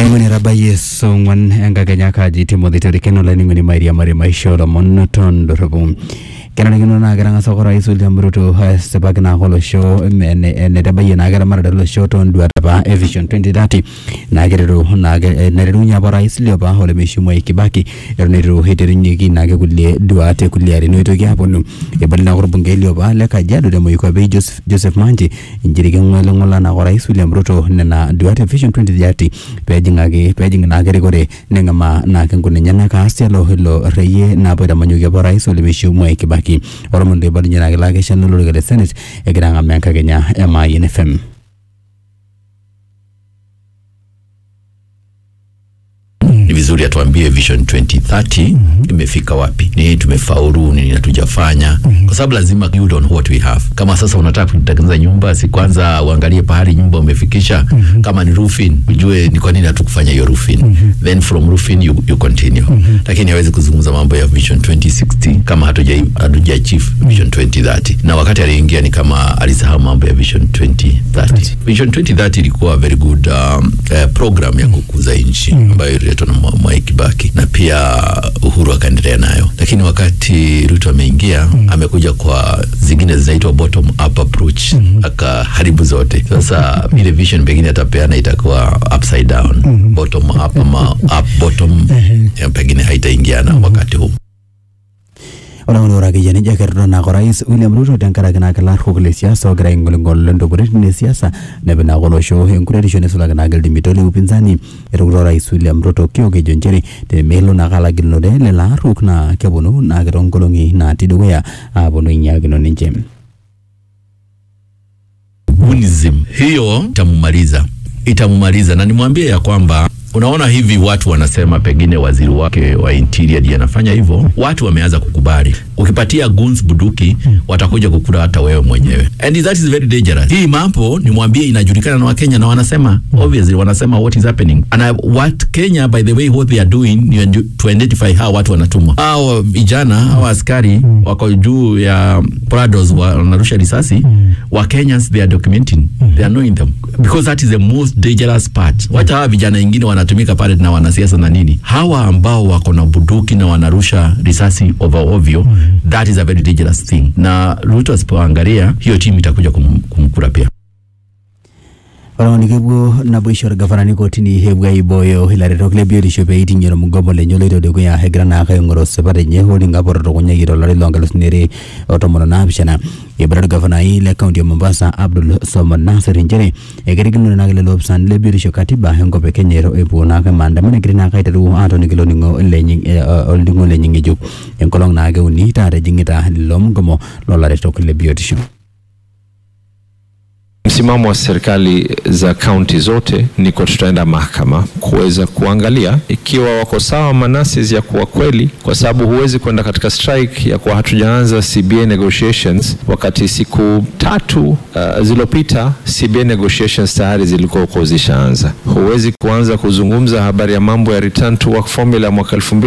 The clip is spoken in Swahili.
olaing'oni etabayie song'uan enkakenya kaji timothy torikeno olaining'oni mairiamari maisha olomon tondorropu kenarikino naa ketang'asa ake orais William Ruto asipaki naa olosho ene- enetabayie naa keramatare olosho toonduat apa e vision 2030 naa keretu naake naiterunye apa orais liopa ole Mheshimiwa Kibaki eton eitu iterunyeki naake kulie duat e kulie arin oitoki aponu ebali naa orbungei liopa le Kajiado te Moikuape Joseph, Joseph Manji inchere keng'oling'ola naa orais William Ruto nena duat e vision 2030 peejing'aki peejing naake erikore neng'amaa naake nkuna enyenak aas tialo ilo reyie naapo aitamanyoki apa orais ole Mheshimiwa Kibaki ormondo eibalunye naake lakeshani lolorika le Senate egira ang'amaa enkakenya e Mayian FM. ni vizuri atuambie vision 2030 imefika wapi, ni tumefaulu, nini hatujafanya, kwa sababu lazima build on what we have. Kama sasa unataka kutengeneza nyumba, si kwanza uangalie pahali nyumba umefikisha. Kama ni roofing, ujue ni kwa nini hatukufanya hiyo roofing, then from roofing you, you continue. Lakini hawezi kuzungumza mambo ya vision 2060 kama hatuja hatuja achieve vision 2030, na wakati aliingia ni kama alisahau mambo ya vision 2030. Vision 2030 ilikuwa very good um, eh, program ya kukuza nchi ambayo ililetwa na Mwa- Mwai Kibaki na pia Uhuru akaendelea nayo, lakini wakati Ruto ameingia amekuja kwa zingine zinaitwa bottom up approach akaharibu zote. Sasa ile vision pengine atapeana itakuwa upside down, bottom up ama up bottom, eh, pengine haitaingiana wakati huu. Ore ore akeyie nejia kerito naake orais William Ruto tenkaraki naake ilarruok le siasa ogira aing'oling'ol ntokitin e siasa nepik naake olosho enkuretisho nisulaki naake iltimito le upinzani etukito orais William Ruto kiokejo nchere temelo naake alagilunore lelo arruok naa keponu naake toonkolong'i natii dukuya aaponu ainyiakino ninche. Bunism hiyo itamumaliza, itamumaliza, na nimwambie ya kwamba unaona hivi watu wanasema pengine waziri wake wa interior ndiye anafanya hivyo. Watu wameanza kukubali, ukipatia guns buduki watakuja kukula hata wewe mwenyewe, and that is very dangerous. Hii mambo nimwambie, inajulikana na Wakenya na wanasema obviously, wanasema what is happening and I, what Kenya by the way what they are doing ni to identify how watu wanatumwa. Hao vijana hao askari wako juu ya Prados wa- wanarusha risasi wa Kenyans they are documenting they are knowing them because that is the most dangerous part. Wacha hawa vijana wengine wanatumika pale na wanasiasa na nini, hawa ambao wako na bunduki na wanarusha risasi over ovyo, that is a very dangerous thing, na Ruto asipoangalia hiyo timu itakuja kum, kumkura pia. Ore kepuo naboisho orgavanani kotini epuo aibooyo ilaretok le biotisho pee eiting'ie ormugomo lenye oloito dukuya egira naake aing'oru sipat enye holding up otutukunyaki tolari loonkalusuni are o tomon onaapishana eibara orgavanai le kaunti e Mombasa Abdul Somad Nasir nchere eketikino naake lelo opisani le biotisho katiba enkop e Kenya ero- epuo naake maandamano egira naake aiteru aatoniki ilo ning'o lenye eh, olning'o lenye ng'ejuk enkolong naake uni taata ejing'ita lilo mugomo loolaretok le biotisho. Msimamo wa serikali za kaunti zote ni kwa tutaenda mahakama kuweza kuangalia ikiwa wako sawa manasis ya kuwa kweli, kwa sababu huwezi kwenda katika strike ya kuwa hatujaanza CBA negotiations wakati siku tatu uh, zilizopita CBA negotiations tayari zilikuwa huko zishaanza. Huwezi kuanza kuzungumza habari ya mambo ya return to work formula mwaka elfu mbili